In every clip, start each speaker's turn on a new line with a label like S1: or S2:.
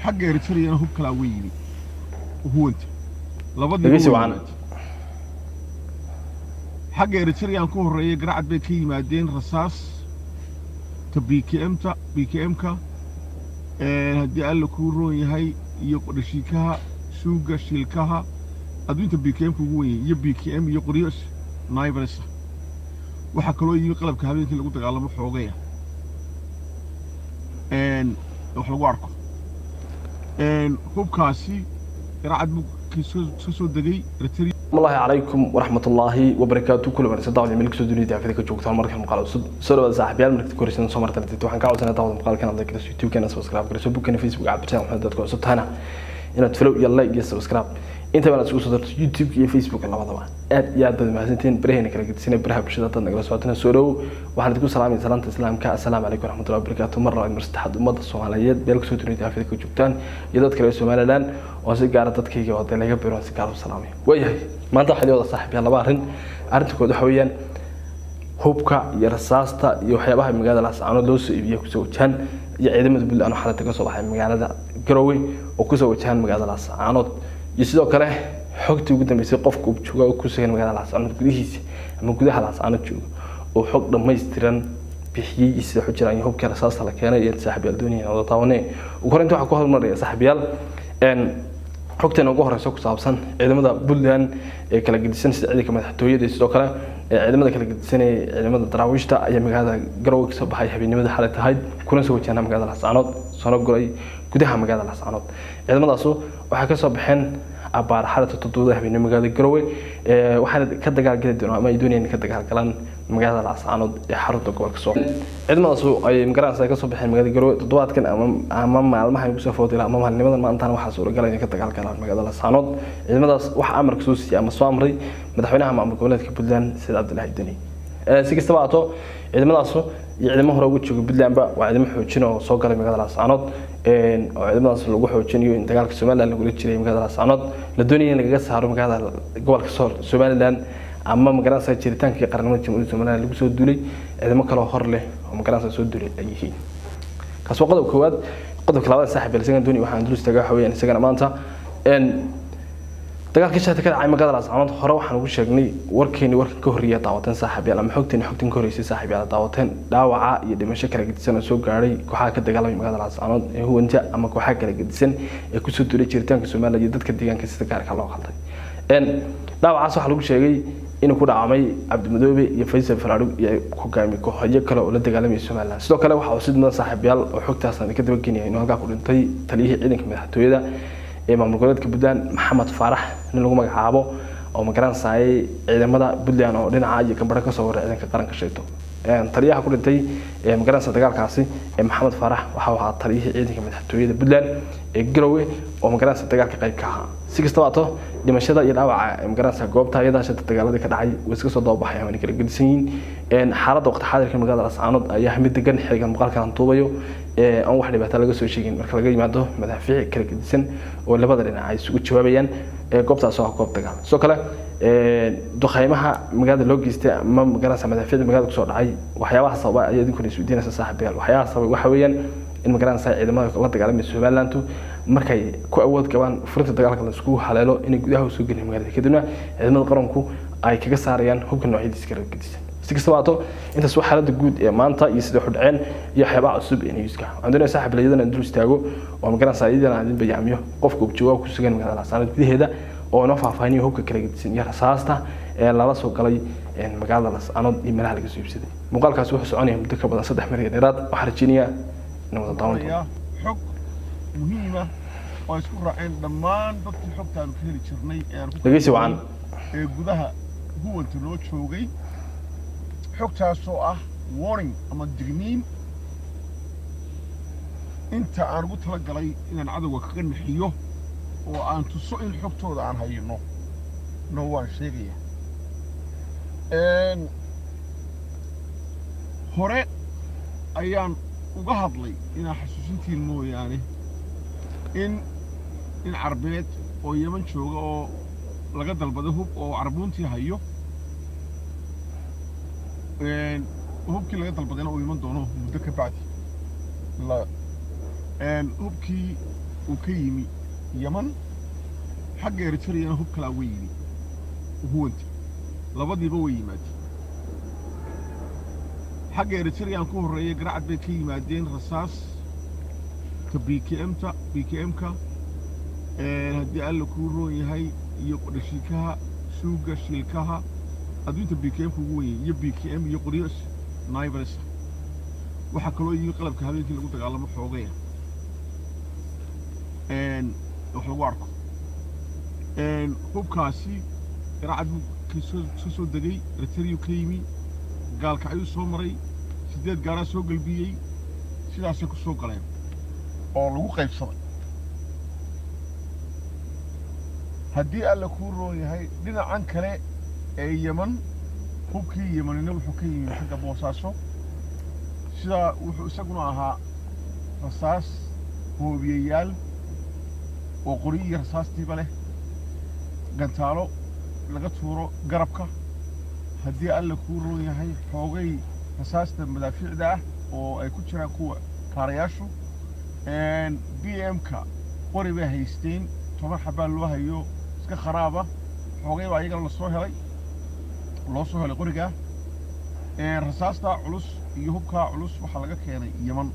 S1: xagga eritreyana hub kalaa uga yimi huwanta labadii
S2: Dhegeysi
S1: way
S2: wacan.
S1: yimaadeen. xagga eritreyan ku horreeyay garacad bay ka yimaadeen rasaas ta b k m-ta b k m-ka haddii alla kuu roon yahay iyo dhashiikaha suuga shiilkaha adduunta b k m-ka ugu wen yahay iyo b k m iyo qoryo naibresa waxaa kaloo yimi qalabka habeenkii lagu dagaalamo xoogaya een, wax lagu arko een, hubkaasi garacad buu kasoo ka soo degay eritrea
S2: الله عليكم ورحمة الله وبركاته كل من صدق على ملك سودوني دافع ذيك الجوكت المركز مقال أسود سورة صاحب يال ملك كورسين سمر تنتي وحن كعوز أنا تعوض مقال كان عندك يوتيوب كان سبسكرايب كريس بوك كان فيسبوك عبد السلام محمد دات كورسات هنا إن تفلو يلا يجي سبسكرايب أنت بنا تسوق صدرت يوتيوب كي فيسبوك الله طبعا أد يا بد ما سنتين برهن كلا قد سنة برها بشدة تنقل سواتنا سورة وحن تقول سلام سلام تسلام كا السلام عليكم ورحمة الله وبركاته مرة مرست حد مدة الصوماليات بيلك سودوني دافع ذيك الجوكتان يدات كلا سومالي لان oo si gaara dadkayga oo laga biro si gaar u salaamay waayahay maanta waxaa liwada saaxiib yaal laba arrin arrinta kood waxa weeyaan hubka iyo rasaasta iyo waxyaabaha magaalada laascaanood loo soo iibiyay kusoo wajahan iyo ciidamada puntland oo xalata kasoo baxay magaalada garowe oo kusoo wajahan magaalada laascaanood iyo sidoo kale xogtii ugu dambeysay qofka uu jooga oo ku sugan magaalada laascaanood gudihiisa ama gudaha laascaanood jooga oo xog dhammaystiran bixiyey iyo sida xujiraan iyo hubkii rasaasta la keenay iyo saaxiib yaal doonayeen wada taawanee ugu horreynta waxaa ku hormaraya saaxiib yaal een xogteena ugu horeysa ku saabsan ciidamada puntland ee kala gedisan sida ciidanka madaxtooyada iyo sidoo kale ee ciidamada kala gedisan ee ciidamada daraawiishta ayaa magaalada garowe kasoo baxay habeenimada xalay tahayd kuna soo wajahna magaalada lascaanood soona guray gudaha magaalada lascaanood ciidamadaasu waxay kasoo baxeen abaar xalata todobada habeenimo magaalada garowe ee waxaana ka dagaalgeli doonaa ama ay doonayeen ka dagaalgalaan magaalada lascaanood ee xarunta gobolka soo ciidamadaas ay magaranaysa ka soo baxeen magaalada garowe toddobaadkan ama ama maalmaha ay kusoo foodila ama maalnimadan maantaana waxaa suuragal inay ka dagaalgalaan magaalada lascaanood ciidamadaas waxaa amarka soo siiyey ama soo amray madaxweynaha maamul goboleedka puntland sida cabdilaahi deni si kastaba haato ciidamadaasu iyo ciidamo hore uga jooga puntlandba waa ciidamo xoojin oo soo galay magaalada lascaanood oo ciidamadaas lagu xoojinayo in dagaalka somaliland lagula jiray magaalada lascaanood la doonaya in lagaga saaro magaalada gobolka sool somaliland ama magaranaysa jiritaankii qaranimada jamhuuriyadda somaliland lagu soo duulay ciidamo kaloo hor leh oo magaranaysa soo duulay ay yihiin kaas waa qodobka koowaad qodobka labaad saaxiib isagan dooni waxaan dul istaagaa waxa weeyaan isagana maanta dagaalka shata ka dhacay magaalada lascaanood hore waxaan ugu sheegnay warkeeni warkan ka horreeya daawateen saaxiib yaal ama xogteeni xogtan ka horreysay saaxiib yaal daawateen dhaawaca iyo dhimasho kala gedisan oo soo gaadhay kooxaha ka dagaalamay magaalada lascaanood ee huwanta ama kooxaha kala gedisan ee kusoo duulay jiritaanka somaliland iyo dadka deegaanka sida gaarka loo qalday dhaawacaas waxaa lagu sheegay inuu ku dhaacmay cabdimadoobe iyo faysal faraadhug iyo hogaamiye kooxyo kale oo la dagaalamaya somaliland sidoo kale waxaa sid mudan saaxiibayaal oo xogtaas aan ka dabagenaya inuu halkaa ku dhintay taliyihii ciidanka madaxtooyada ee maamul goboleedka puntland maxamed faarax nin lagu magacaabo oo magaranayay ciidamada puntland oo dhinaca iyo gambaro kasoo waray ciidanka qaranka sheegto taliyaha ku dhintay magaranaysa dagaalkaasi ee maxamed faarax waxa uu ahaa taliyihii ciidanka madaxtooyada puntland ee garowe oo magaranaysa dagaalka qayb ka ahaa si kastaba ato dhimashada iyo dhaawaca magaranaysa goobta ayadaa shanta dagaaladii ka dhacay way iska soo dababaxay ama kala gedisan yihiin xaaladda waqti xaadirka magaalada lascaanood ayaa mid degan xiligan muuqaalkan aan duubayo aan wax dhibaato laga soo sheegin marka laga yimaado madaafiic kala gedisan oo labada dhinac ay isugu jawaabayaan goobtaas oo ah goob dagaal sidoo kale duqaymaha magaalada loo geystay ama magaranaysa madaafiicda magaalada kusoo dhacay waxyaabaha sababa ayaa idinkuna isweydiinaysa saaxiibayaal waxyaabaha sababay waxa weeyaan in magaranaysa ciidamada la dagaalamaya somalilandu markay ku awood qabaan furinta dagaalka laisku haleelo inay gudaha usoo gelin magaalada kadibna ciidamada qaranku ay kaga saarayaan hubka noocyadiisa kala gedisan si kastaba haato intaas waa xaaladda guud ee maanta iyo sida xudhaceen iyo waxyaabaha cusub ee newska waxaan doonaya saaxib layadana dul istaago oo magaranaysa iyadana aan idin bayaamiyo qofka ubjooga ku sugan magaalada laascaanood gudaheeda oo inoo faahfaahinayo hubka kala gedisan iyo rasaasta ee lala soo galay magaalada laascaanood iyo meelaha laga soo iibsaday muuqaalkaas wuxuu soconaya muddo ka badan saddex mari dheeraad waxaan rajeynayaa in wada daawan doono
S1: xog muhiima oo isku raaceen dhammaan dadkii xogtaanu ka heli jirnay ee aan ku
S2: dhegeysi wacan
S1: ee gudaha huwanta loo joogay xogtaasoo ah warning ama digniin inta aan ugu tala galay inaan cadowga kaga nixiyo oo aan tuso in xogtooda aan hayno no waan sheegaya hore ayaan uga hadlay inaan xasuusintiin mooyaane in in carbeed oo yeman jooga oo laga dalbada hub oo carbuuntii hayo hubkii laga dalbadayna uu iman doono muddo ka bacdi hubkii uu ka yimi yaman xagga eritreyana hub kalaa way yimi huwanti labadiiba way yimaadeen xagga eritreyan ku horreeyay garacad bay ka yimaadeen rasaas ta b k mta b k m-ka haddii alla kuu roon yahay iyo dhashiikaha suuga shiilkaha adduunta b k m-ka ugu weyn iyo b k m iyo qoryo naibresa waxaa kaloo yimi qalabka habeenkii lagu dagaalamo xoogaya wax lagu arko hubkaasi garacad buu ka soo degay eritreyuu ka yimi gaalkacyuu soo maray siddeed gaaraa soo gelbiyey sidaasay ku soo galeen oo lagu qaybsaday haddii alla kuu roon yahay dhinacan kale ee yeman hubkii yemanina wuxuu ka yimi xagga boosaaso sidaa wuxuu isaguna ahaa rasaas hoobiyayaal oo qori iyo rasaastiiba leh gantaalo laga tuuro garabka haddii alla kuu roon yahay xoogay rasaasta madaafiicda ah oo ay ku jiraan kuwa kaarayaashu b m-ka qori bay haysteen toban xabaa loo hayo iska kharaaba xoogay baa iyagana lasoo helay loo soo helay qorigaa rasaastaa culus iyo hubkaa culus waxaa laga keenay yeman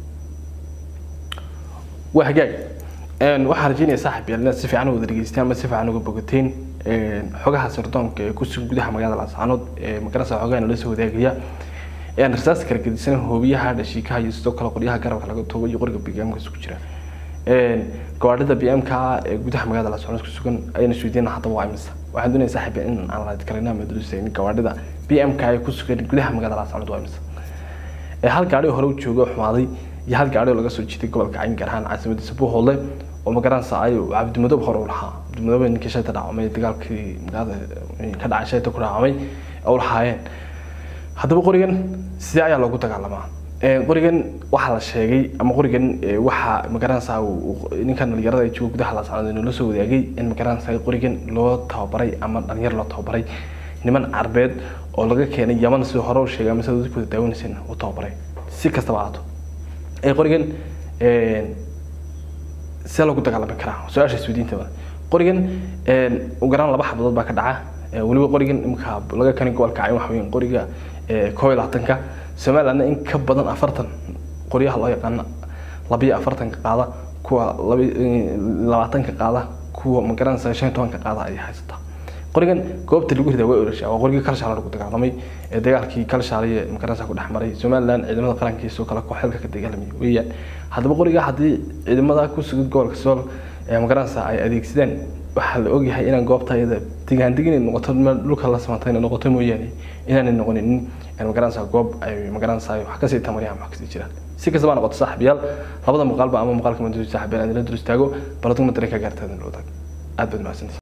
S2: waa hagaag waxaan rajeynaya saaxib yaal inaad si fiican u wada dhegeysteen ama si fiican uga bogateen xogaha sirdoonka ee kusugan gudaha magaalada laascaanood ee magarasa xogaha nala soo wadaagaya rasaas kala gedisan hoobiyaha dhashiikaha iyo sidoo kale qoryaha garabka laga tuubo iyo qoriga b m-ka isku jira gawaadhida b m-ka ee gudaha magaalada laascaanood kusugan ayayna isweydiina haddaba waa imisa waxaan doonaya saaxib in aan laad karina ama durusayn gawaadhida b m-ka ee kusugan gudaha magaalada laascaanood waa imisa hal gaadhi hore u jooga oo xumaaday iyo hal gaadhi oo laga soo jiiday gobolka cayn gaar ahaan caasimadiisa buuhoodle oo magaranaysa ay cabdimadoob hore u lahaa cabdimadoob ninkii shayta dhacmay dagaalkii magaalada ka dhacay shayta ku dhacmay u lahaayeen haddaba qorigan sidee ayaa loogu dagaalamaa qorigan waxaa la sheegay ama qorigan waxaa magaranaysa ninkan dhalinyarada ee jooga gudaha laascaanood inuu la soo wadaagay in magaranaysa qorigan loo tababaray ama dhalinyar loo tababaray niman carbeed oo laga keenay yaman sidoo hore u sheegay ama sida dadku wada daawanayseen u tababaray si kastaba ahaato qorigan see loogu dagaalami karaa su-aasha isweydiintaba qorigan ugu yaraan laba xabadood baa ka dhaca weliba qorigan imika laga keenay gobolka cayn waxa weyn qoriga koob iyo labaatanka somalilandna in ka badan afartan qoryaha loo yaqaana labiyo afartanka qaada kuwa labaatanka qaada kuwa magaranaysa shan iyo tobanka qaada ayay haysataa qorigan goobta lagu ridaa way orashaa waa qorigii kalshaale lagu dagaalamay ee dagaalkii kalshaale ee magaranaysa ku dhex maray somaliland ciidamada qarankiisa oo kale kooxeelka ka dagaalamay weeyaan haddaba qoriga haddii ciidamada ku sugan gobolka sool ee magaranaysa ay adeegsadeen waxaa la ogyahay inaan goobta ayada digaandig inay noqoto meel dhulka la samantay inay noqoto mooyaane inaanay noqonin magaranaysa goob ay magaranaysa wax kasii tamariyaan wax kasii jiraan si kastaba noqoto saaxiibayaal labada muuqaalba ama muuqaalka maduri saaxiibayaal aan ila dur istaago baladugma dareen ka gaartaada loo taag aad baad mahadsantihi